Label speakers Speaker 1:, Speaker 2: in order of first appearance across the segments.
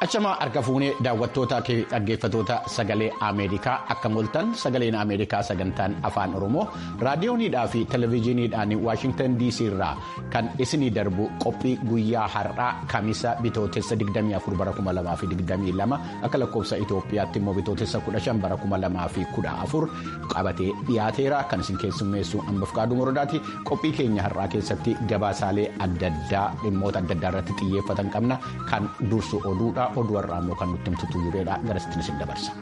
Speaker 1: Achamaa harka fuunee daawwattoota dhaggeeffatoota sagalee Ameerikaa akka mul'atan sagaleen Ameerikaa sagantaan afaan Oromoo raadiyooniidhaa fi televezyiiniidhaan Waashingtan DC irraa kan isinii darbu qophii guyyaa har'aa Kamisa bitootessa 24 bara 2022 akka lakkoofsa Itoophiyaatti immoo bitootessa 15 bara 2014 qabatee dhiyaateera kan isin keessummeessu Ambaaf Qaaduu Morodaati. Qophii keenya har'aa keessatti gabaasaalee adda addaa dhimmoota adda addaa irratti xiyyeeffatan qabna kan dursu oduudha. oduu har'aa immoo kan nutti himtu tuyyuudheedha garasitti isin dabarsa.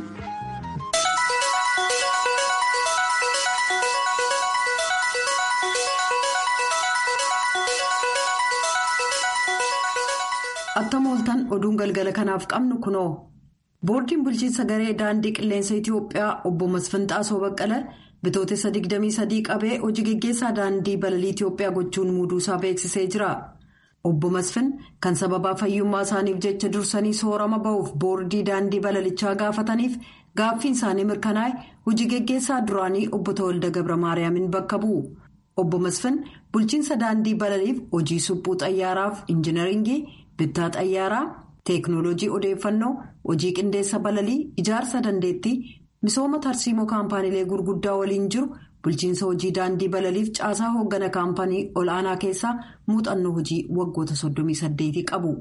Speaker 2: Attam ooltan oduun galgala kanaaf qabnu kunoo boordiin bulchiinsa garee daandii qilleensa Itoophiyaa obbo Masfinxaasoo Baqqala bitootessa 23 qabee hojii geggeessaa daandii balalii Itoophiyaa gochuun muuduusaa beeksisee jira. Obbo Masfin kan sababaa fayyummaa isaaniif jecha dursanii soorama ba'uuf boordii daandii balalichaa gaafataniif gaaffiin isaanii mirkanaa'e hojii geggeessaa duraanii obbo Tawalda Gabra Maariyaamin bakka bu'u. Obbo Masfin bulchiinsa daandii balaliif hojii suphuu xayyaaraaf injinaringii bittaa xayyaaraa teeknooloojii odeeffannoo hojii qindeessa balalii ijaarsa dandeettii misooma tarsiimoo kaampaaniilee gurguddaa waliin jiru. bulchiinsa hojii daandii balaliif caasaa hooggana kaampanii ol'aanaa keessaa muuxannoo hojii waggoota 38 qabu.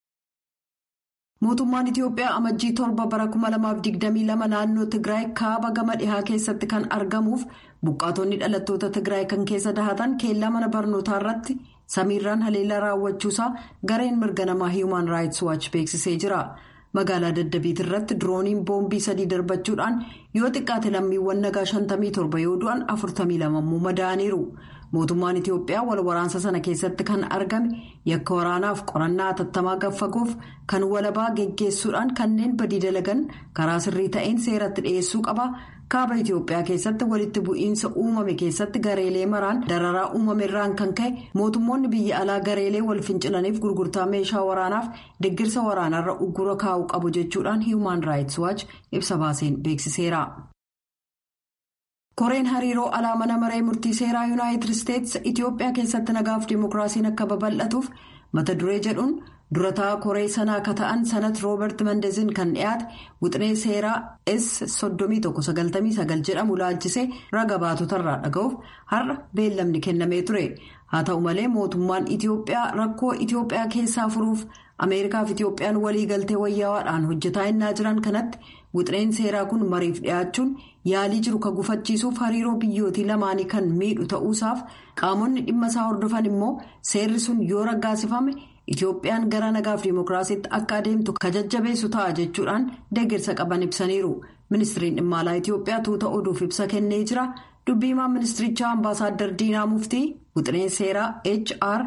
Speaker 2: mootummaan itiyoophiyaa amajjii torba bara 2022 naannoo tigraay kaaba gama dhihaa keessatti kan argamuuf buqqaatonni dhalattoota tigraay kan keessa dahatan keellaa mana barnootaa irratti samiirraan haleellaa raawwachuusaa gareen mirga namaa human rights watch beeksisee jira. magaalaa daddabiit irratti dirooniin boombii sadii darbachuudhaan yoo xiqqaate lammiiwwan nagaa 57 yoo du'an 42 immoo madaa'aniiru mootummaan itiyoophiyaa wal waraansa sana keessatti kan argame yakka waraanaaf qorannaa atattamaa gaffagoof kan walabaa geggeessuudhaan kanneen badii dalagan karaa sirrii ta'een seeratti dhiyeessuu qaba kaaba itiyoophiyaa keessatti walitti bu'iinsa uumame keessatti gareelee maraan dararaa uumame irraan kan ka'e mootummoonni biyya alaa gareelee wal fincilaniif gurgurtaa meeshaa waraanaaf deggirsa waraanaarra uggura kaa'uu qabu jechuudhaan human rights watch ibsa baaseen beeksiseera. koreen hariiroo alaa mana maree murtii seeraa yuunaayitid isteetsi itiyoophiyaa keessatti nagaaf dimookiraasiin akka babal'atuuf mata duree jedhuun durataa koree sanaa akka ta'an sanat roobert mandezin kan dhiyaate wixinee seeraa s 3199 jedhamu laalchisee raga baatotarraa dhaga'uuf har'a beellamni kennamee ture haa ta'u malee mootummaan itiyoophiyaa rakkoo itiyoophiyaa keessaa furuuf ameerikaaf itiyoophiyaan waliigaltee wayyaawaadhaan hojjetaa innaa jiran kanatti wixineen seeraa kun mariif dhiyaachuun yaalii jiru ka gufachiisuuf hariiroo biyyootii lamaanii kan miidhu ta'uusaaf qaamonni dhimma isaa hordofan immoo seerri sun yoo raggaasifame itiyoophiyaan gara nagaaf dimookiraasiitti akka adeemtu ka jajjabeessu ta'a jechuudhaan deeggarsa qaban ibsaniiru ministiriin dhimma alaa itiyoophiyaa tuuta oduuf ibsa kennee jira dubbiimaan ministirichaa ambaasaaddar diinaa muftii wixineen seeraa hr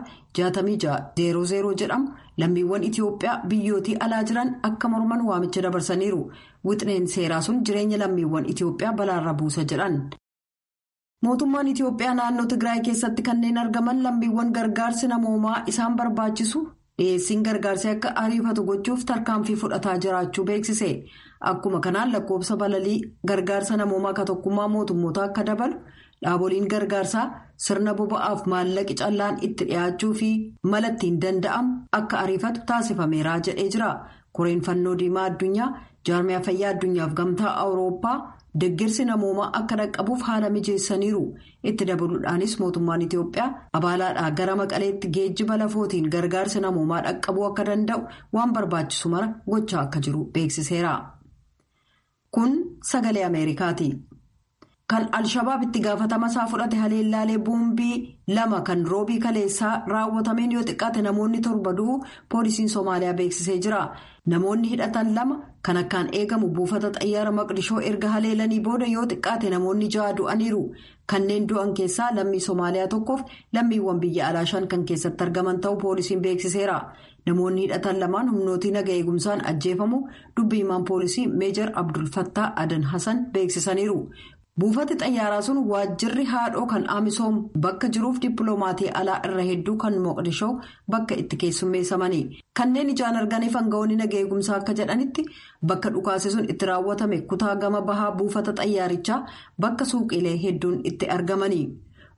Speaker 2: 6600 jedhamu lammiiwwan itiyoophiyaa biyyootii alaa jiran akka morman waamicha dabarsaniiru wixineen seeraa sun jireenya lammiiwwan itiyoophiyaa balaarra buusa jedhan. mootummaan itiyoophiyaa naannoo tigraay keessatti kanneen argaman lammiiwwan gargaarsi namoomaa isaan barbaachisu dhiyeessiin gargaarsi akka ariifatu gochuuf tarkaanfii fudhataa jiraachuu beeksise akkuma kanaan lakkoofsa balalii gargaarsa namoomaa ka tokkummaa mootummoota akka dabalu dhaaboliin gargaarsaa sirna boba'aaf maallaqi callaan itti dhiyaachuu fi mala ittiin danda'amu akka ariifatu taasifameera jedhee jira koreen fannoo diimaa addunyaa jaarmiyaa fayyaa addunyaaf gamtaa awurooppaa. deggirsi namoomaa akka dhaqqabuuf haala mijeessaniiru itti dabaluudhaanis mootummaan itiyoophiyaa abaalaadhaa gara maqaleetti geejjiba lafootiin gargaarsi namoomaa dhaqqabuu akka danda'u waan barbaachisu mara gochaa akka jiru beeksiseera. kun sagalee ameerikaati. kan alshabaab itti gaafatama isaa fudhate haleellaalee boombii lama kan roobii kaleessaa raawwatameen yoo xiqqaate namoonni torba du'uu poolisiin soomaaliyaa beeksisee jira namoonni hidhatan lama kan akkaan eegamu buufata xayyaara maqdishoo erga haleelanii booda yoo xiqqaate namoonni ja'a du'aniiru kanneen du'an keessaa lammii soomaaliyaa tokkoof lammiiwwan biyya alaa shan kan keessatti argaman ta'uu poolisiin beeksiseera namoonni hidhatan lamaan humnootii naga eegumsaan ajjeefamu dubbiimaan poolisii meejar abdulfattaa adan hasan beeksisaniiru. buufati xayyaaraa sun waajjirri haadhoo kan amisoom bakka jiruuf dippiloomaatii alaa irra hedduu kan moqdishoo bakka itti keessummeessamanii kanneen ijaan arganiif aangawoonni naga eegumsaa akka jedhanitti bakka dhukaase sun itti raawwatame kutaa gama bahaa buufata xayyaarichaa bakka suuqiilee hedduun itti argamanii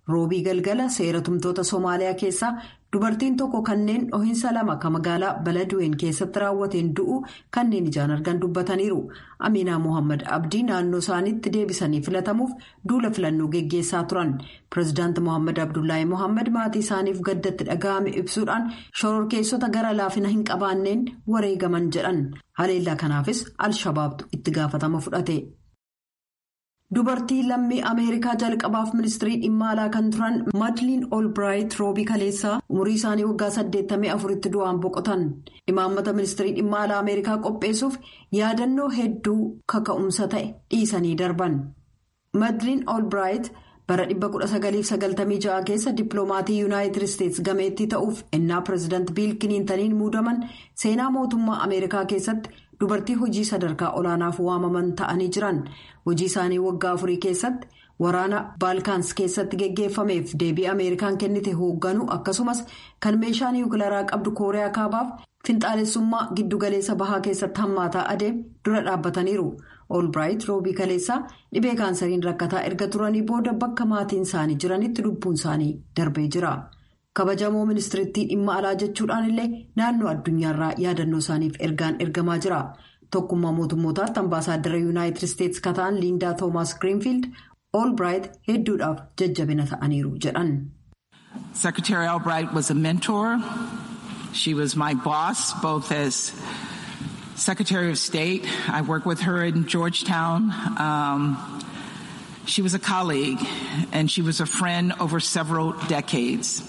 Speaker 2: roobii galgala seera tumtoota Somaaliyaa keessaa dubartiin tokko kanneen dhohiinsa lama kan magaalaa Baladuween keessatti raawwateen du'u kanneen ijaan argan dubbataniiru. Aminaa Mohaammed Abdii naannoo isaaniitti deebisanii filatamuuf duula filannoo geggeessaa turan. Pireezidaanti Mohaammed Abdullaahi Mohaammed maatii isaaniif gaddatti dhaga'ame ibsuudhaan shororkeessota gara laafina hin qabaanneen wareegaman jedhan. Haleellaa kanaafis Al-Shabaabtu itti gaafatama fudhate. Dubartii lammii Ameerikaa jalqabaaf ministirii dhimma alaa kan turan Madliin Olbiraayit roobii kaleessaa umurii isaanii waggaa 84tti du'aan boqotan. Imaammata ministirii dhimma alaa Ameerikaa qopheessuuf yaadannoo hedduu kaka'umsa ta'e dhiisanii darban. Madliin Olbiraayit bara 1996 keessa dippiloomaatii yuunaayitid isteetsi gameettii ta'uuf ennaa pireezidaanti biil kiliintaniin muudaman seenaa mootummaa Ameerikaa keessatti. dubartii hojii sadarkaa olaanaaf waamaman ta'anii jiran hojii isaanii waggaa afurii keessatti waraana baalkaans keessatti geggeeffameef deebii ameerikaan kennite hoogganuu akkasumas kan meeshaa niwukilaraa qabdu kooriyaa kaabaaf finxaalessummaa giddugaleessa bahaa keessatti hammaataa adeem dura dhaabbataniiru olbiraayit roobii kaleessaa dhibee kaansariin rakkataa erga turanii booda bakka maatiin isaanii jiranitti lubbuun isaanii darbee jira. kabajamoo ministirittii dhimma alaa jechuudhaan illee naannoo addunyaarraa yaadannoo isaaniif ergaan ergamaa jira tokkummaa mootummootaatti ambaasaaddara yuunaayitid isteetsi kataan liindaa toomaas giriinfiild olbiraayit hedduudhaaf jajjabina ta'aniiru jedhan.
Speaker 3: Secretary Albright was a mentor. She was my boss both as Secretary of State. I worked with her in Georgetown. Um, she was a colleague and she was a friend over several decades.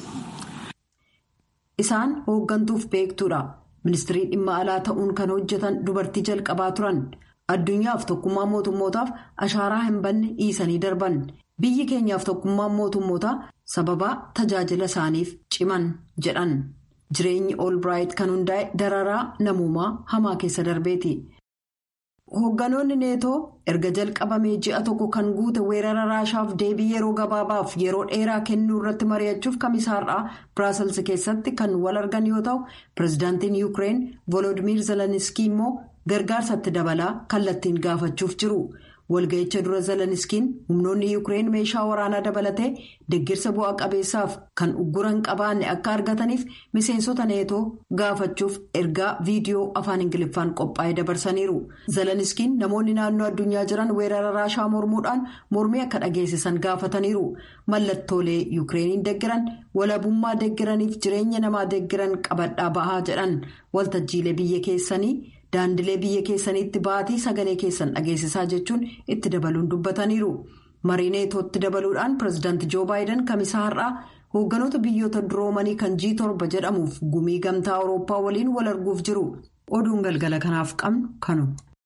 Speaker 2: Isaan hooggantuuf beektuudha. Ministirii dhimma alaa ta'uun kan hojjetan dubartii jalqabaa turan. Addunyaaf tokkummaa mootummootaaf ashaaraa hin banne dhiisanii darban. Biyyi keenyaaf tokkummaan mootummootaa sababaa tajaajila isaaniif ciman jedhan. Jireenyi Olbiraayit kan hundaa'e dararaa namoomaa hamaa keessa darbeeti. Hoogganoonni neetoo erga jalqabamee ji'a tokko kan guute weerara raashaaf deebii yeroo gabaabaaf yeroo dheeraa kennuu irratti mari'achuuf kamisaarraa biraasels keessatti kan wal argan yoo ta'u pireezidaantiin yuukireen volodimiir zeleniskii immoo gargaarsatti dabalaa kallattiin gaafachuuf jiru. walga'icha dura zeleniskiin humnoonni yuukireen meeshaa waraanaa dabalatee deeggarsa bu'aa qabeessaaf kan ugguran qabaanne akka argataniif miseensota neetoo gaafachuuf ergaa viidiyoo afaan ingiliffaan qophaa'ee dabarsaniiru zeleniskiin namoonni naannoo addunyaa jiran weerara raashaa mormuudhaan mormii akka dhageessisan gaafataniiru mallattoolee yuukireeniin deeggaran walabummaa deeggaraniif jireenya namaa deeggaran qabadhaa bahaa jedhan waltajjiilee biyya keessanii. daandilee biyya keessaniitti baatii sagalee keessan dhageessisaa jechuun itti dabaluun dubbataniiru marii neetootti dabaluudhaan pireezidaanti joo baayiden kamisaa har'aa hoogganoota biyyoota duroomanii kan g torba jedhamuuf gumii gamtaa awurooppaa waliin wal arguuf jiru oduun galgala kanaaf qabnu kanu.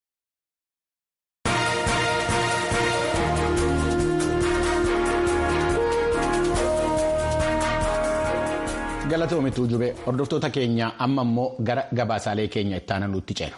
Speaker 1: galatoomituu jube hordoftoota keenya amma immoo gara gabaasaalee keenya itti aananuutti ceenu.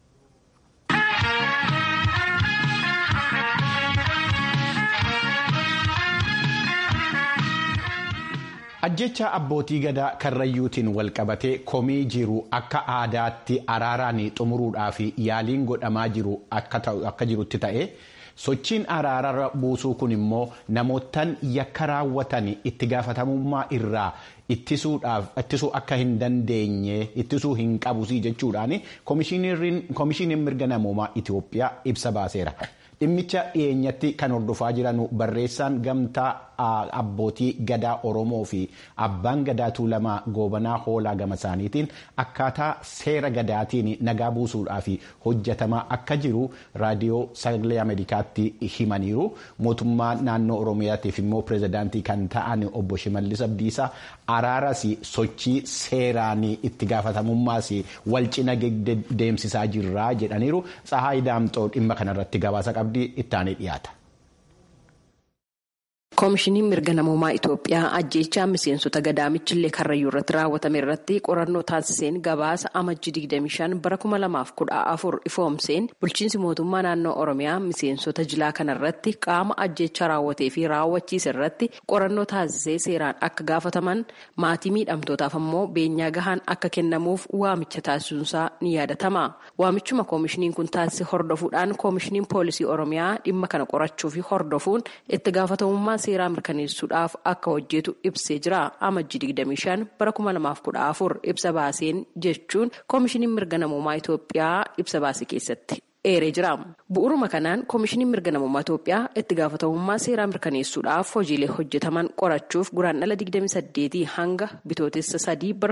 Speaker 1: ajjecha abbootii gadaa karrayyuutiin walqabatee komii jiru akka aadaatti araaraan xumuruudhaaf yaaliin godhamaa jiru akka jirutti ta'e. sochiin araara buusuu kun immoo namootaan yakka raawwatan itti gaafatamummaa irraa ittisuu akka hin dandeenye ittisuu hin qabusii jechuudhaan koomishiniin mirga namoomaa Itoophiyaa ibsa baaseera. dhimmicha dhiyeenyatti kan hordofaa jiran barreessaan gamtaa abbootii gadaa oromoo fi abbaan gadaa tuulamaa goobanaa hoolaa gama isaaniitiin akkaataa seera gadaatiin nagaa buusuudhaaf hojjetamaa akka jiru raadiyoo sagalee ameerikaatti himaniiru mootummaa naannoo oromiyaatiif immoo pireezidaantii kan ta'an obbo shimallis abdiisaa araaras sochii seeraan itti gaafatamummaas wal cina deemsisaa jirra jedhaniiru tsahaay daamxoo dhimma kanarratti gabaasa qabdi ittaanii dhiyaata.
Speaker 4: koomishiniin mirga namoomaa Itoophiyaa ajjeechaa miseensota gadaamichillee karrayyuu irratti raawwatame irratti qorannoo taasiseen gabaasa amajjii 25 bara 2014 ifoomseen bulchiinsi mootummaa naannoo Oromiyaa miseensota jilaa kanarratti qaama ajjeechaa raawwatee fi raawwachiise irratti qorannoo taasisee seeraan akka gaafataman maatii miidhamtootaaf ammoo beenyaa gahaan akka kennamuuf waamicha taasisuunsaa ni yaadatama. Waamichuma koomishiniin kun taasise hordofuudhaan koomishiniin poolisii Oromiyaa dhimma kana qorachuu fi hordofuun itti gaafatamummaa seeraa mirkaneessuudhaaf akka hojjetu ibsee jira amajjii 25 bara 2014 ibsa baaseen jechuun koomishiniin mirga namummaa Itoophiyaa ibsa baase keessatti. eeree jira bu'uuruma kanaan koomishiniin mirga namummaa Itoophiyaa itti gaafatamummaa seeraa mirkaneessuudhaaf hojiilee hojjetaman qorachuuf guraandhala 28 hanga bitootessa 3 bara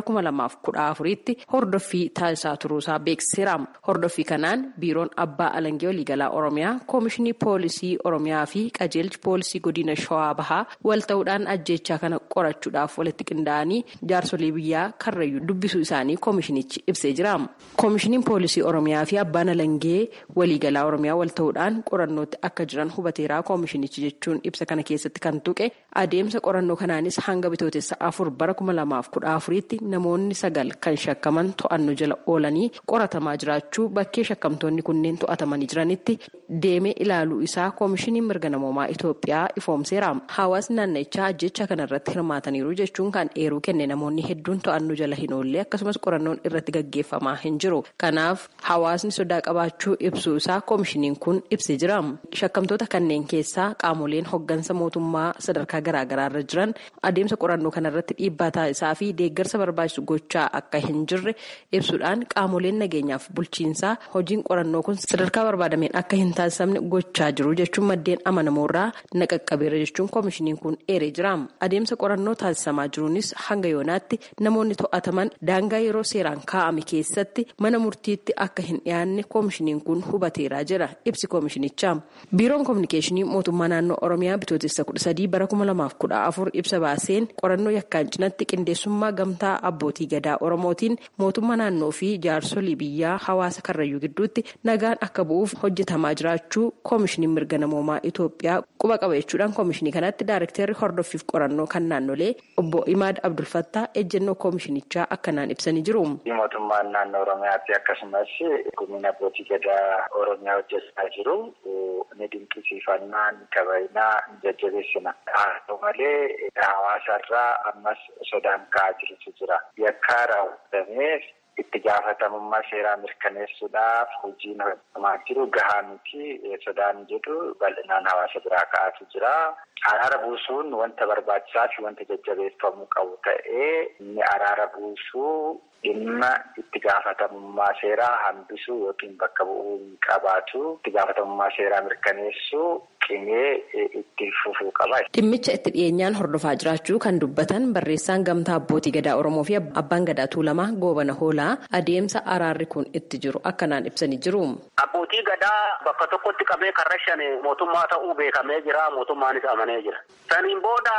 Speaker 4: 2014tti hordoffii taasisaa turuusaa beeksiseera hordoffii kanaan biiroon abbaa alangee waliigalaa oromiyaa koomishinii poolisii oromiyaa fi qajeelchi poolisii godina shawaa bahaa wal ta'uudhaan ajjechaa kana qorachuudhaaf walitti qindaa'anii jaarsolii biyyaa karrayyuu dubbisuu isaanii koomishinichi ibsee jira koomishiniin poolisii oromiyaa fi abbaan alangee waliigalaa oromiyaa wal ta'uudhaan qorannootti akka jiran hubateeraa koomishinichi jechuun ibsa kana keessatti kan tuqe adeemsa qorannoo kanaanis hanga bitootessa afur bara kuma lamaaf kudha afuriitti namoonni sagal kan shakkaman to'annoo jala oolanii qoratamaa jiraachuu bakkee shakkamtoonni kunneen to'atamanii jiranitti deemee ilaaluu isaa koomishiniin mirga namoomaa Itoophiyaa ifoomseera hawaasni naannichaa ajjecha kanarratti hirmaataniiru jechuun kan eeruu kenne namoonni hedduun to'annoo jala hin oolle akkasumas qorannoon irratti gaggeeffamaa hin jiru kanaaf hawaasni sodaa qabaachuu ibsuu isaa koomishiniin kun ibsee jira shakkamtoota kanneen keessaa qaamoleen hoggansa mootummaa sadarkaa garaagaraa irra jiran adeemsa qorannoo kanarratti dhiibbaa taasisaa fi deeggarsa barbaachisu gochaa akka hin jirre ibsuudhaan qaamoleen nageenyaaf bulchiinsaa hojiin qorannoo kun sadarkaa barbaadameen akka hin taasifamne gochaa jiru jechuun maddeen amanamoorraa naqaqqabeera jechuun koomishiniin kun eeree jira adeemsa qorannoo taasisamaa jiruunis hanga yoonaatti namoonni to'ataman daangaa yeroo seeraan kaa'ame keessatti mana murtiitti akka hin dhiyaanne koomishiniin kun hubateeraa jira ibsi koomishinichaa biiroon koominikeeshinii mootummaa naannoo oromiyaa bitootessa kudha sadii bara kuma lamaaf kudha afur ibsa baaseen qorannoo yakkaan cinatti qindeessummaa gamtaa abbootii gadaa oromootiin mootummaa naannoo fi jaarsolii biyyaa hawaasa karrayyuu gidduutti nagaan akka bu'uuf hojjetamaa jiraachuu koomishiniin mirga namoomaa Itoophiyaa quba qaba jechuudhaan koomishinii kanatti daarekteerri hordoffiif qorannoo kan naannolee obbo Imaad Abdulfattaa ejjennoo koomishinichaa akkanaan ibsanii jiru.
Speaker 5: mootummaan naannoo oromiyaatti akkasumas gumiin abbootii gadaa oromiyaa hojjechaa jiru ni dinqisiifannaa ni kabajnaa ni jajjabeessina haa ta'u malee hawaasarraa ammas sodaan ka'aa jirutu jira yakkaa raawwatamee itti gaafatamummaa seeraa mirkaneessuudhaaf hojiin hojjetamaa jiru gahaa miti sodaan jedhu bal'inaan hawaasa biraa ka'aatu jira. Araara buusuun wanta barbaachisaa fi wanta jajjabeeffamuu qabu ta'ee inni araara buusuu dhimma itti gaafatamummaa seeraa hambisuu yookiin bakka bu'uu hin qabaatu itti gaafatamummaa seeraa mirkaneessuu qimee itti fufuu qaba.
Speaker 4: Dhimmicha itti dhiyeenyaan hordofaa jiraachuu kan dubbatan barreessaan gamtaa abbootii gadaa Oromoo fi abbaan gadaa Tuulamaa Goobana Hoolaa adeemsa araarri kun itti jiru akkanaan ibsanii jiru.
Speaker 6: Abbootii gadaa bakka tokkotti qabee karrashan mootummaa ta'uu beekamee jira mootummaanis amanee jira. Saniin booda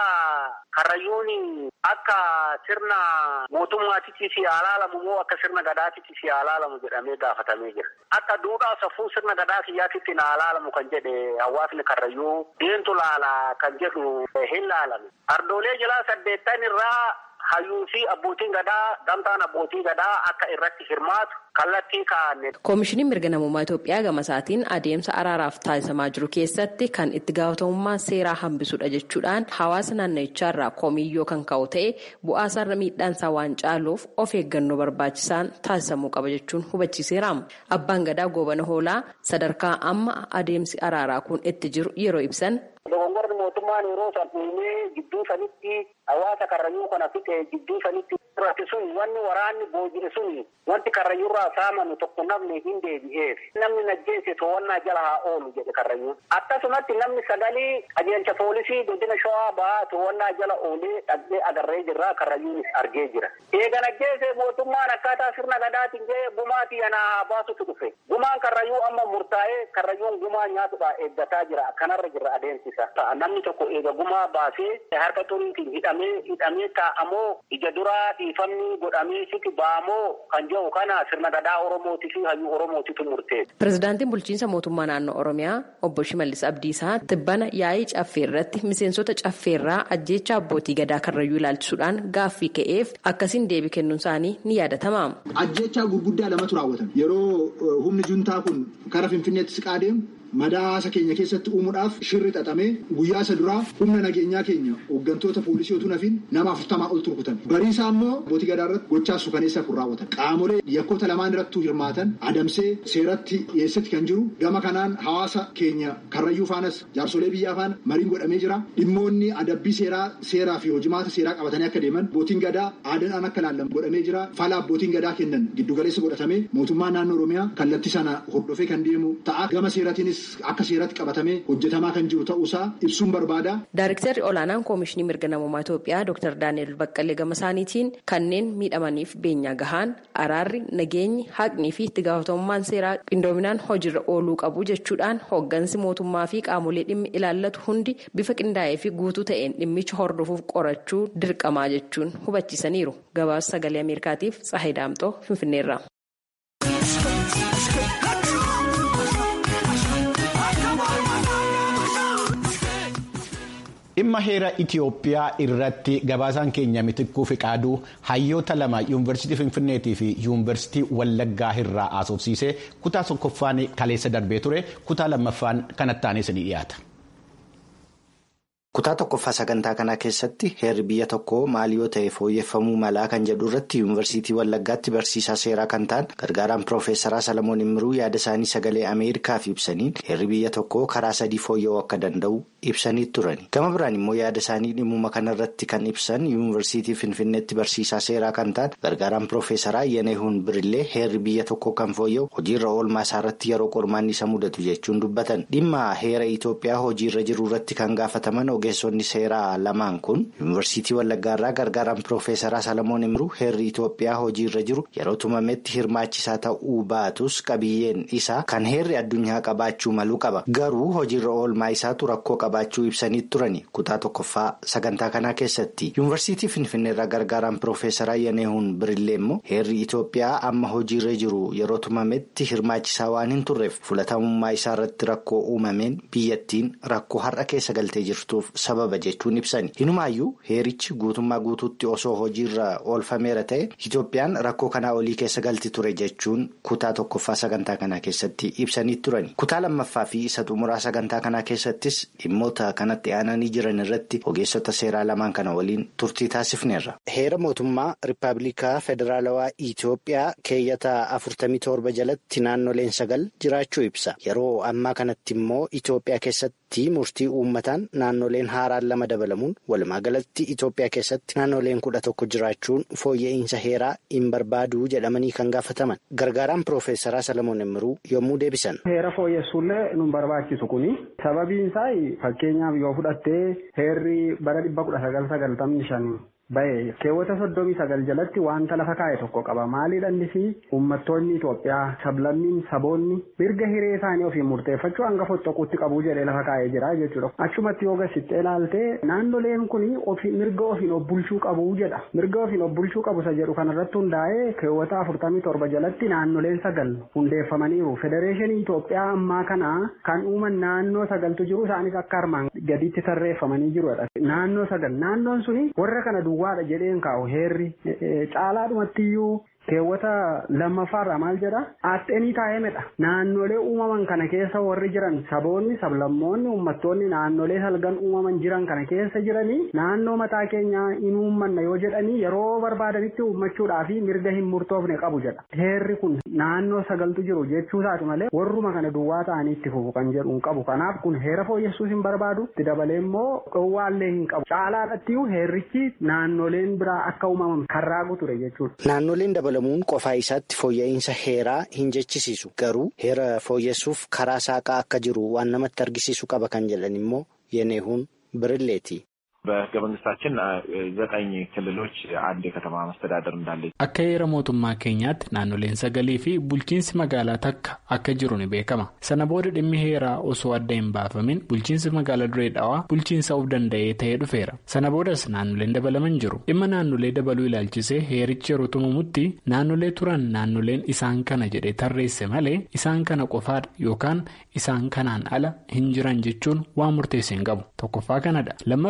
Speaker 6: karrayyuun akka sirna mootummaatitti si alaalamu moo akka sirna gadaatitti si alaalamu jedhamee gaafatamee jira. Akka duudhaa safuu sirna gadaa kiyyaatitti na alaalamu kan jedhe hawaasni karrayyuu deentu laala kan jedhu hin laalame. Ardoolee jalaa saddeettan irraa hayyuu fi abbootiin gadaa gamtaan abbootii gadaa akka irratti hirmaatu kallattii kaa'anne.
Speaker 4: Koomishiniin mirga namummaa Itoophiyaa gama isaatiin adeemsa araaraaf taasisamaa jiru keessatti kan itti gaafatamummaa seeraa hambisudha jechuudhaan hawaasa naannichaarraa koomiyyoo kan ka'u ta'e bu'aasaarra miidhaansaa waan caaluuf of eeggannoo barbaachisaan taasisamuu qaba jechuun hubachiiseera. Abbaan gadaa goobana hoolaa sadarkaa amma adeemsi araaraa kun itti jiru yeroo ibsan.
Speaker 6: Dogongorri mootummaan yeroo san uumee gidduu sanitti hawaasa karrayyuu kana fixe gidduu sanitti irratti sun wanni waraanni boojire sun wanti karrayyuurraa saamanu tokko namni hin deebi'eef namni najjeesse to'annaa jala haa oolu jedhe karrayyuun akkasumatti namni sagalee qajeelcha poolisii godina shawaa ba'aa to'annaa jala oolee dhaqee agarree jirraa karrayyuunis argee jira eega najjeesse mootummaan akkaataa sirna gadaatiin jee gumaatii anaa haa baasutu dhufe gumaan karrayyuu amma murtaa'ee karrayyuun gumaa nyaatudha eeggataa jira kanarra jira adeemsisa namni tokko eega gumaa baasee harka xuriitiin hidhamee hidhamee taa'amoo ija duraa dhiifamni godhamee siti ba'amoo kan jedhu kana sirna gadaa oromootii fi hayyuu oromootitu murteessa.
Speaker 4: Pireezidaantiin bulchiinsa mootummaa naannoo Oromiyaa obbo Shimallis Abdiisaa tibbana yaa'ii caffee irratti miseensota caffeerraa ajjeecha abbootii gadaa karrayyuu ilaalchisuudhaan gaaffii ka'eef akkasiin deebii kennuun isaanii ni yaadatama.
Speaker 7: Ajjeechaa gurguddaa lamatu raawwatame yeroo humni juntaa kun kara finfinneetti siqaa deemu madaa hawaasa keenya keessatti uumuudhaaf shirri xaxamee guyyaa isa duraa humna nageenyaa keenya hooggantoota poolisii otoo nafin nama afurtamaa ol turkutan barii isaa immoo abbootii gadaa irratti gochaa suukaneessaa kun raawwatan qaamolee yakkoota lamaan irrattuu hirmaatan adamsee seeratti dhiyeessetti kan jiru gama kanaan hawaasa keenya karrayyuu faanas jaarsolee biyyaa faana mariin godhamee jira dhimmoonni adabbii seeraa seeraa fi hojimaata seeraa qabatanii akka deeman abbootiin gadaa aadaadhaan akka laallamu godhamee jira fala abbootiin gadaa kennan giddugaleessa godhatamee mootummaan naannoo oromiyaa kallattii sana hordofee kan deemu ta'a gama seeratiinis akka seeratti qabatamee hojjetamaa kan jiru ta'uusaa ibsuun barbaada.
Speaker 4: Daariktarri olaanaan koomishinii mirga namummaa Itoophiyaa Dr. Daani'el Baqqalee gama isaaniitiin kanneen miidhamaniif beenyaa gahaan araarri nageenyi haqnii fi itti gaafatamummaan seeraa qindoominaan hojiirra ooluu qabu jechuudhaan hooggansi mootummaa fi qaamolee dhimmi ilaallatu hundi bifa qindaa'ee fi guutuu ta'een dhimmicha hordofuuf qorachuu dirqamaa jechuun hubachiisaniiru. Gabaasa sagalee Ameerikaatiif Tsahayi Daamxoo Finfinneerra.
Speaker 1: dhimma heera itiyoophiyaa irratti gabaasaan keenya mitikkuu fiqaaduu hayyoota lama yuunivarsiitii finfinneetii fi yuunivarsiitii wallaggaa irraa haasofsiisee kutaa tokkoffaan kaleessa darbee ture kutaa lammaffaan kanattaanis ni dhiyaata.
Speaker 8: kutaa tokkoffaa sagantaa kanaa keessatti heerri biyya tokkoo maal yoo ta'e fooyyeffamuu malaa kan jedhu irratti yuunivarsiitii wallaggaatti barsiisaa seeraa kan ta'an gargaaraan piroofeesaraa salamoon immiruu yaada isaanii sagalee ameerikaaf ibsaniin heerri biyya tokkoo karaa sadii fooyya'uu akka danda'u ibsanii turani gama biraan immoo yaada isaanii dhimmuma kanarratti kan ibsan yuunivarsiitii finfinneetti barsiisaa seeraa kan ta'an gargaaraan piroofeesaraa yenehuun birillee heerri biyya tokkoo kan fooyya'u hojiirra oolmaa isaarratti yeroo qormaanni isa mudatu jechuun dubbatan dhimma heera itoophiyaa hojiirra jiru irratti kan gaafataman ogeessonni seeraa lamaan kun yuunivarsiitii wallaggaarraa gargaaraan piroofeesaraa salamoon immiruu heerri itoophiyaa hojiirra jiru yeroo tumametti hirmaachisaa ta'uu baatus qabiyyeen isaa kan heerri addunyaa qabaachuu maluu qaba garuu hojiirra oolmaa isaatu rakkoo qabaachuu ibsanii turani kutaa tokkoffaa sagantaa kanaa keessatti yuunivarsiitii finfinneerraa gargaaraan piroofeesaraa yaneehuun birillee immoo heerri itoophiyaa amma hojiirra jiru yeroo tumametti hirmaachisaa waan hin turreef fulatamummaa isaa irratti rakkoo uumameen biyyattiin rakkoo har'a keessa galtee jirtuuf sababa jechuun ibsani hinumaayyuu heerichi guutummaa guutuutti osoo hojiirra oolfameera ta'e itoophiyaan rakkoo kanaa olii keessa galti ture jechuun kutaa tokkoffaa sagantaa kanaa keessatti ibsanii turani kutaa lammaffaa fi isa xumuraa sagantaa kanaa keessattis dhimmoota kanatti aananii jiran irratti ogeessota seeraa lamaan kana waliin turtii taasifneerra. heera mootummaa rippaabilikaa federaalawaa itoophiyaa keeyyata afurtamii torba jalatti naannoleen sagal jiraachuu ibsa yeroo ammaa kanatti immoo itoophiyaa keessatti murtii uummataan naannoleen haaraan lama dabalamuun walumaa galatti itoophiyaa keessatti naannoleen kudha tokko jiraachuun fooyya'insa heeraa hin barbaaduu jedhamanii kan gaafataman gargaaraan piroofeesaraa salamoon immiruu yommuu deebisan.
Speaker 9: heera fooyyessuullee nun barbaachisu kuni sababiin isaa fakkeenyaaf yoo fudhattee heerri bara dhibba kudha sagal sagaltamni shan bahe keewwata soddomii sagal jalatti wanta lafa kaa'e tokko qaba maaliidhaan fi uummattoonni Itoophiyaa sablammiin saboonni mirga hiree isaanii ofiin murteeffachuu hanga fottoquutti qabuu jedhee lafa kaa'ee jira jechuudha. Achumatti yoo gasittee ilaaltee naannoleen kun mirga ofiin of bulchuu qabu jedha mirga ofiin of bulchuu qabu isa jedhu kanarratti hundaa'ee keewwata afurtamii torba jalatti naannoleen sagal hundeeffamaniiru federeeshinii Itoophiyaa ammaa kana kan uuman naannoo sagaltu jiru isaanis akka armaan gadiitti tarreeffamanii jirudha. Naannoo sagal naannoon suni warra kana duwwaadha jedheen kaa'u heerri caalaadhumattiyyuu keewwata lammaffaarraa maal jedha aaxxeenii taa'eemedha naannolee uumaman kana keessa warri jiran saboonni sablammoonni uummattoonni naannolee salgan uumaman jiran kana keessa jiranii naannoo mataa keenyaa hin uummanna yoo jedhanii yeroo barbaadanitti uummachuudhaaf mirga hin murtoofne qabu jedha heerri kun naannoo sagaltu jiru jechuu isaati malee warruma kana duwwaa ta'anii itti fufu kan jedhu hin qabu kanaaf kun heera fooyyessuus hin barbaadu itti dabalee immoo dhowwaallee hin qabu caalaadhattiyyuu heerrichi naannoleen biraa akka uumaman kan raagu ture jechuudha.
Speaker 8: Naannoleen dabalamuun qofaa isaatti fooyya'insa heeraa hin jechisiisu garuu heera fooyyessuuf karaa saaqaa akka jiru waan namatti argisiisu qaba kan jedhan immoo yeneehuun birilleeti.
Speaker 10: በህገ መንግስታችን ዘጠኝ ክልሎች አንድ የከተማ መስተዳደር እንዳለ
Speaker 11: akka heera mootummaa keenyaatti naannoleen sagalii fi bulchiinsi magaalaa takka akka jiru ni beekama sana booda dhimmi heeraa osoo adda hin baafamin bulchiinsi magaalaa duree dhawaa bulchiinsa of danda'ee ta'ee dhufeera sana boodas naannoleen dabalaman jiru dhimma naannolee dabaluu ilaalchisee heerichi yeroo tumamutti naannolee turan naannoleen isaan kana jedhee tarreesse malee isaan kana qofaadha yookaan isaan kanaan ala hin jiran jechuun waan murteesse hin qabu tokkoffaa kanadha lammaffaa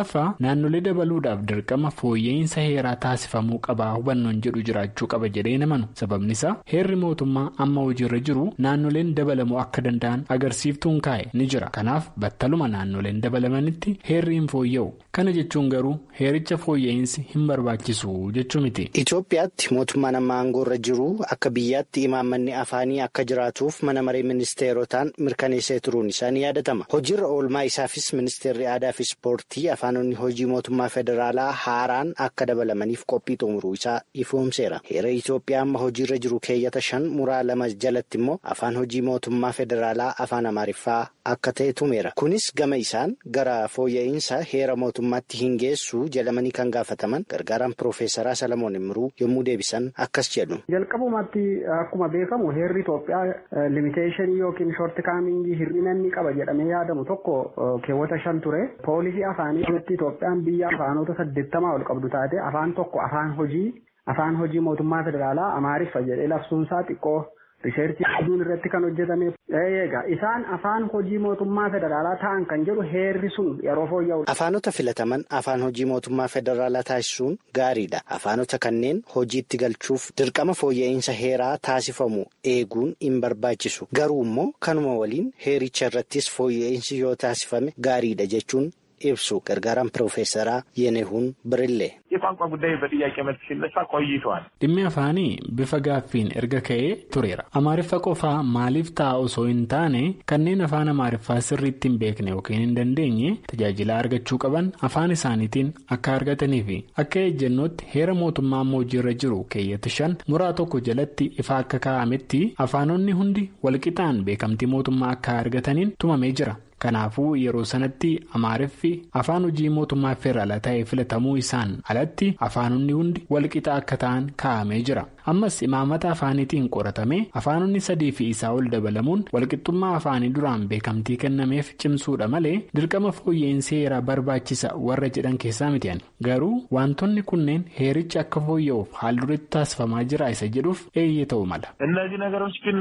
Speaker 11: naannolee dabaluudhaaf dirqama fooyya'insa heeraa taasifamuu qabaa hubannoon jedhu jiraachuu qaba jedhee namanu sababni isaa heerri mootummaa amma hojiirra jiru naannoleen dabalamuu akka danda'an agarsiiftuun kaa'e ni jira kanaaf battaluma naannoleen dabalamanitti heerri hin fooyya'u kana jechuun garuu heericha fooyya'insi hin barbaachisu jechuu miti.
Speaker 8: Itoophiyaatti mootummaan amma aangoorra jiru akka biyyaatti imaammanni afaanii akka jiraatuuf mana maree ministeerotaan mirkaneessee turuun isaa ni yaadatama. Hojiirra oolmaa isaafis ministeerri aadaa fi ispoortii afaanonni hojii mootummaa federaalaa haaraan akka dabalamaniif qophii xumuruu isaa ifoomseera. Heera Itoophiyaa amma hojiirra jiru keeyyata shan muraa lama jalatti immoo afaan hojii mootummaa federaalaa afaan amaariffaa akka ta'e tumeera. Kunis gama isaan gara fooyya'insa heera mootummaatti hin geessu jedhamanii kan gaafataman gargaaraan piroofeesaraa Salamoon Imruu yommuu deebisan akkas jedhu.
Speaker 9: Jalqabumatti akkuma beekamu heerri Itoophiyaa limiteeshinii yookiin shoorti kaamingii hir'ina inni qaba jedhamee yaadamu tokko keewwata shan ture. Poolisii afaanii irratti Itoophiyaan biyya afaanota saddeettamaa ol qabdu taate afaan tokko afaan hojii afaan hojii mootummaa federaalaa amaariffa jedhee labsuunsaa xiqqoo Risheerchii aduun irratti kan hojjetame eegaa isaan afaan hojii mootummaa federaalaa ta'an kan jedhu heerri sun yeroo fooyya'u.
Speaker 8: Afaanota filataman afaan hojii mootummaa federaalaa taasisuun gaariidha. Afaanota kanneen hojiitti galchuuf dirqama fooyya'insa heeraa taasifamu eeguun hin barbaachisu. Garuu immoo kanuma waliin heericha irrattis fooyya'insi yoo taasifame gaariidha jechuun ibsu gargaaraan piroofeesaraa Yenehuun Birillee.
Speaker 10: የቋንቋ ጉዳይ በጥያቄ መልክ ሲነሳ ቆይተዋል።
Speaker 11: dhimmi afaanii bifa gaaffiin erga ka'ee tureera amaariffa qofaa maaliif ta'a osoo hin taane kanneen afaan amaariffaa sirriitti hin beekne yookiin hin dandeenye tajaajila argachuu qaban afaan isaaniitiin akka argatanii fi akka ejjennootti heera mootummaa amma hojiirra jiru keeyyata shan muraa tokko jalatti ifa akka kaa'ametti afaanonni hundi walqixaan beekamtii mootummaa akka argataniin tumamee jira. Kanaafuu yeroo sanatti amaariffi afaan hojii mootummaa federaalaa ta'ee filatamuu isaan alatti afaanonni hundi walqixa akka ta'an kaa'amee jira. Ammas imaamata afaaniitiin qoratamee afaanonni sadii fi isaa ol dabalamuun walqixxummaa afaanii duraan beekamtii kennameef cimsuudha malee dirqama fooyya'insa heeraa barbaachisa warra jedhan keessaa miti'an. Garuu wantoonni kunneen heerichi akka fooyya'uuf haal dureetti taasifamaa jira isa jedhuuf eeyyee ta'uu mala.
Speaker 10: እነዚህ ነገሮች ግን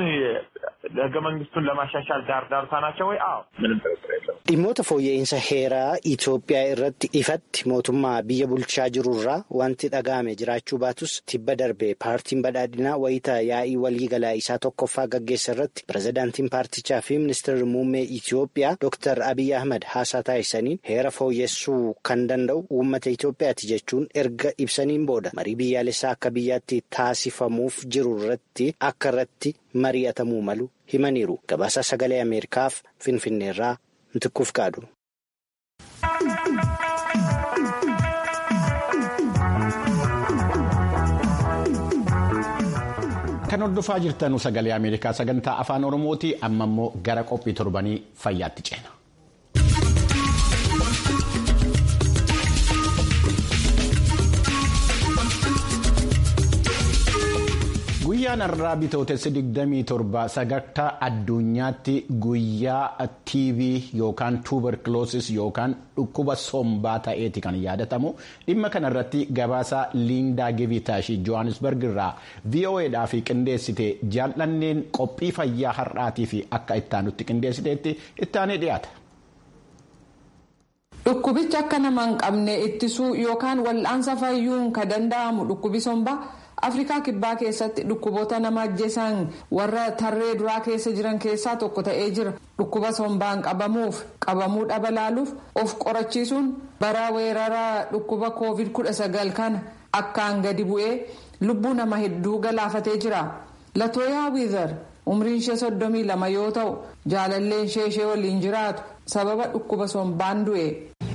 Speaker 10: ህገ መንግስቱን ለማሻሻል ዳር ዳርታ ናቸው ወይ? አዎ፣ ምንም ጥርጥር የለውም።
Speaker 8: Dhimmoota fooyya'insa heeraa Itoophiyaa irratti ifatti mootummaa biyya bulchaa jirurraa wanti dhaga'ame jiraachuu baatus tibba darbe paartiin badhaadhinaa wayita yaa'ii waliigalaa isaa tokkoffaa gaggeessa irratti pirezidaantiin paartichaa fi ministeerri muummee Itoophiyaa Dr. Abiy Ahmad haasaa taasisaniin heera fooyyessuu kan danda'u uummata Itoophiyaati jechuun erga ibsaniin booda marii biyyaalessaa akka biyyaatti taasifamuuf jiru irratti akka irratti mari'atamuu malu himaniiru. Gabaasa sagalee Ameerikaaf Finfinneerraa. Ntikkuuf kaadhu.
Speaker 1: Kan hordofaa jirtan sagalee Ameerikaa sagantaa afaan Oromooti amma immoo gara qophii torbanii fayyaatti ceena. Guyyaan har'aa bitootessa 27 sagantaa addunyaatti guyyaa TV yookaan tuberculoosis yookaan dhukkuba sombaa ta'eeti kan yaadatamu dhimma kanarratti gabaasa liindaa givitaashi johannesburg irraa voa'dhaaf qindeessite jaallanneen qophii fayyaa har'aatii fi akka ittaanutti qindeessiteetti ittaanee dhiyaata.
Speaker 12: Dhukkubicha akka nama hin qabne ittisuu yookaan wal'aansa fayyuun kan danda'amu dhukkubi sombaa. afrikaa kibbaa keessatti dhukkuboota nama ajjeesan warra tarree duraa keessa jiran keessaa tokko ta'ee jira dhukkuba sombaan qabamuuf qabamuu dhabalaaluuf of qorachiisuun bara weerara dhukkuba covid 19 kana akkaan gadi bu'ee lubbuu nama hedduu galaafatee jira latooyaa wiizar umriin ishee soddomii lama yoo ta'u jaalalleen ishee ishee waliin jiraatu sababa dhukkuba sombaan du'e.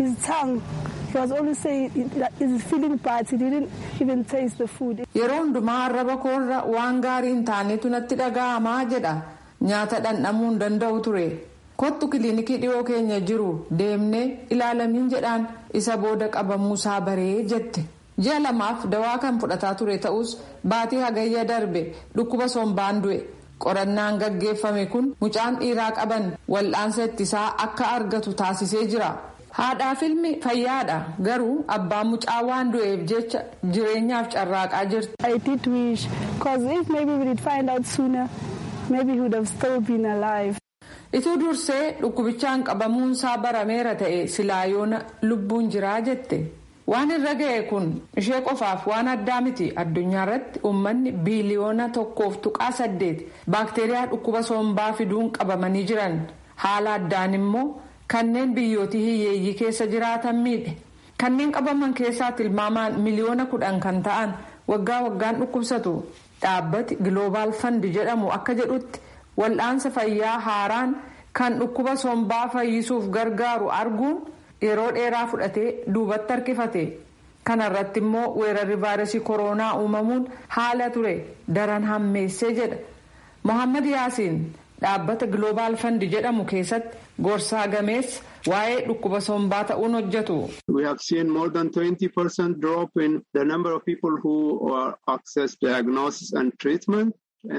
Speaker 12: yeroo hundumaa arraba koorra waan gaarii hin taanetu natti dhaga'amaa jedha nyaata dhandhamuu hin danda'u ture kottu kiliinikii dhiyoo keenya jiru deemnee ilaalamiin jedhaan isa booda qabamuusaa baree jette ji'a lamaaf dawaa kan fudhataa ture ta'us baatii hagayya darbe dhukkuba sombaan du'e qorannaan gaggeeffame kun mucaan dhiiraa qaban wal'aansa ittisaa akka argatu taasisee jira. haadhaaf ilmi fayyaadha garuu abbaan mucaa waan du'eef jecha jireenyaaf carraaqaa jirti.
Speaker 13: I did wish because if maybe we did find out sooner maybe he would have still been alive.
Speaker 12: ituu dursee dhukkubichaan qabamuunsaa barameera ta'e silaa yoona lubbuun jiraa jette. waan irra ga'e kun ishee qofaaf waan addaa miti addunyaa irratti uummanni biiliyoona tokkoof tuqaa saddeet baakteeriyaa dhukkuba sombaa fiduun qabamanii jiran haala addaan immoo kanneen biyyootii hiyyeeyyii keessa jiraatan miidhe kanneen qabaman keessaa tilmaamaan miliyoona kudhan kan ta'an waggaa waggaan dhukkubsatu dhaabbati giloobaal fandi jedhamu akka jedhutti wal'aansa fayyaa haaraan kan dhukkuba sombaa fayyisuuf gargaaru arguun. yeroo dheeraa fudhatee duubatti harkifate kana irratti immoo weerarri vaayirasii kooroonaa uumamuun haala ture daran hammeessee jedha mohammad yaasiin dhaabbata giloobaal fandi jedhamu keessatti gorsaa gameessa waa'ee dhukkuba sombaa ta'uun hojjetu.
Speaker 13: We have seen more than 20% drop in the number of people who access diagnosis and treatment.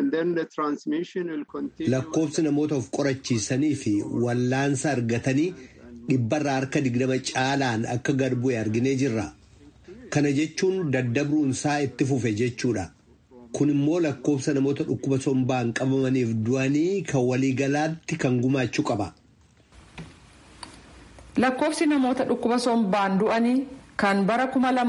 Speaker 14: Lakkoofsi namoota of qorachiisanii fi wallaansa argatanii dhibbarraa harka digdama caalaan akka gad bu'e arginee jirra. Kana jechuun daddabruunsaa itti fufe jechuudha. Kun immoo lakkoofsa namoota dhukkuba sombaan qabamaniif du'anii kan waliigalaatti kan gumaachuu qaba.
Speaker 12: Lakkoofsi namoota dhukkuba sombaan du'anii kan bara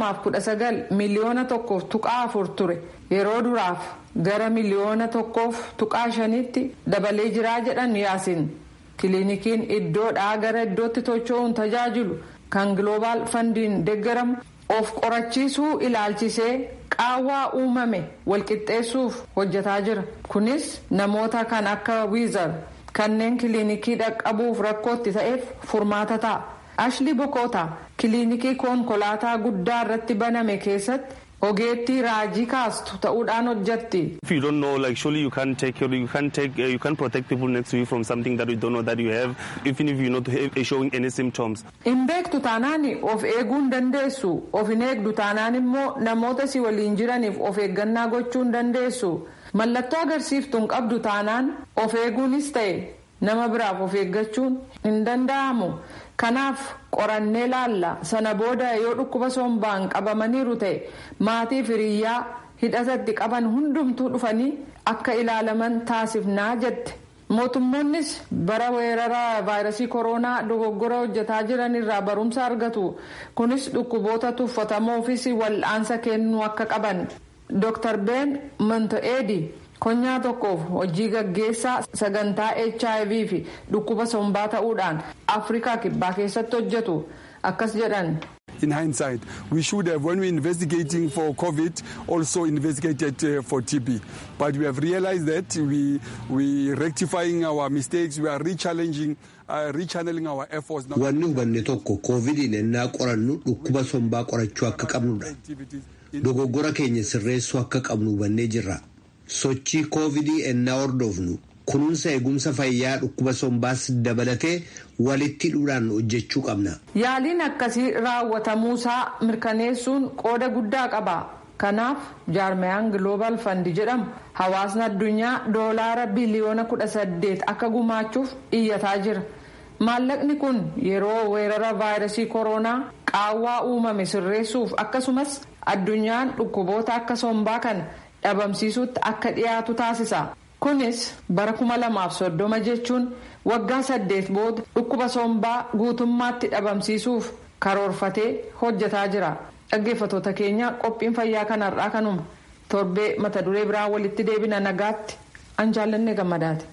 Speaker 12: 2019 miliyoona tokkoof tuqaa afur ture yeroo duraaf gara miliyoona tokkoof tuqaa shanitti dabalee jiraa jedhan yaasin. kiliinikiin iddoodhaa gara iddootti tocho'uun tajaajilu kan giloobaal fandiin deeggaramu of qorachiisuu ilaalchisee qaawwaa uumame walqixxeessuuf hojjetaa jira kunis namoota kan akka wiizar kanneen kiliinikii dhaqqabuuf rakkootti ta'eef furmaata ta'a ashli bokoota kiliinikii konkolaataa guddaa irratti baname keessatti ogeettii raajii kaastu ta'uudhaan hojjetti.
Speaker 15: If you don't know, like surely you can't take you can't take uh, you can't protect people next to you from something that you don't know that you have, even if you're not showing any symptoms.
Speaker 12: Hin beektu taanaan of eeguu hin dandeessu. Of hin eegdu taanaan immoo namoota si waliin jiraniif of eeggannaa gochuu hin dandeessu. Mallattoo agarsiiftu hin qabdu taanaan of eeguunis ta'e nama biraaf of eeggachuun hin danda'amu. Kanaaf qorannee laalla sana booda yoo dhukkuba sombaan qabamaniiru ta'e maatii firiyyaa hidhatatti qaban hundumtuu dhufanii akka ilaalaman taasifnaa jette. Mootummoonnis bara weerara vaayirasii kooroonaa dogoggora hojjetaa jiran irraa barumsa argatu. Kunis dhukkuboota tuffatamoofis wal'aansa kennuu akka qaban. Dr. Ben Montoeedi. konyaa tokkoof hojii gaggeessaa sagantaa hiv fi dhukkuba sombaa ta'uudhaan afrikaa kibbaa keessatti hojjetu akkas jedhan.
Speaker 16: In hindsight, we should have, when we investigating for COVID, also investigated uh, for TB. But we have realized that we we rectifying our mistakes, we are re-challenging, uh, re-channeling our efforts.
Speaker 14: Wanni hubanne tokko koovidiin ennaa qorannu dhukkuba sombaa qorachuu akka qabnudha. Dogoggora keenya sirreessuu akka qabnu hubannee jirra. sochii koovidii ennaa hordofnu kunuunsa eegumsa fayyaa dhukkuba sombaas dabalatee walitti hidhuudhaan hojjechuu qabna.
Speaker 12: Yaaliin akkasii raawwatamuusaa mirkaneessuun qooda guddaa qaba. Kanaaf jaarmayaan Global Fund jedhamu hawaasni addunyaa doolaara biliyoona kudha saddeet akka gumaachuuf iyyataa jira. Maallaqni kun yeroo weerara vaayirasii kooroonaa qaawwaa uumame sirreessuuf akkasumas addunyaan dhukkuboota akka sombaa kana dhabamsiisuutti akka dhiyaatu taasisa. Kunis bara kuma lamaaf soddoma jechuun waggaa saddeet booda dhukkuba sombaa guutummaatti dhabamsiisuuf karoorfatee hojjetaa jira. Dhaggeeffattoota keenya qophiin fayyaa kanarraa kanuma. Torbee mata duree biraan walitti deebina nagaatti an jaallanne gammadaati.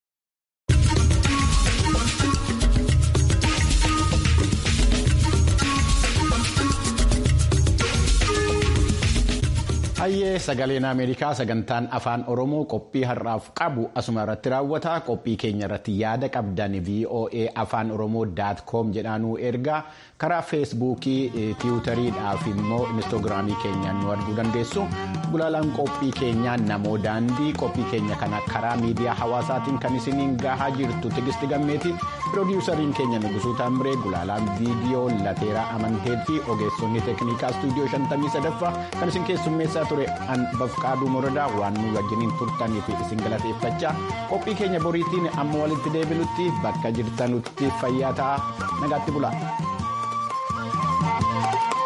Speaker 1: Hayyee sagaleen Ameerikaa sagantaan afaan Oromoo qophii har'aaf qabu asuma irratti raawwata. Qophii keenya irratti yaada qabdan VOA afaan Oromoo daat koom jedhaanuu ergaa karaa feesbuukii, tiwutariidhaa fi immoo inistoogiraamii keenyaan nu arguu dandeessu. Gulaalaan qophii keenyaa namoo daandii qophii keenya kana karaa miidiyaa hawaasaatiin kan isiniin gahaa jirtu tigisti gammeeti. Piroodyuusariin keenya Nugusuu Taamree gulaalaan viidiyoo lateeraa amantee fi ogeessonni teeknikaa istuudiyoo 53 kan isin keessummeessaa ture an bafqaaduu muradaa waan nu wajjiniin turtanii fi isin galateeffachaa qophii keenya boriitiin amma walitti deebinutti bakka jirtanutti fayyaa ta'aa nagaatti bulaa.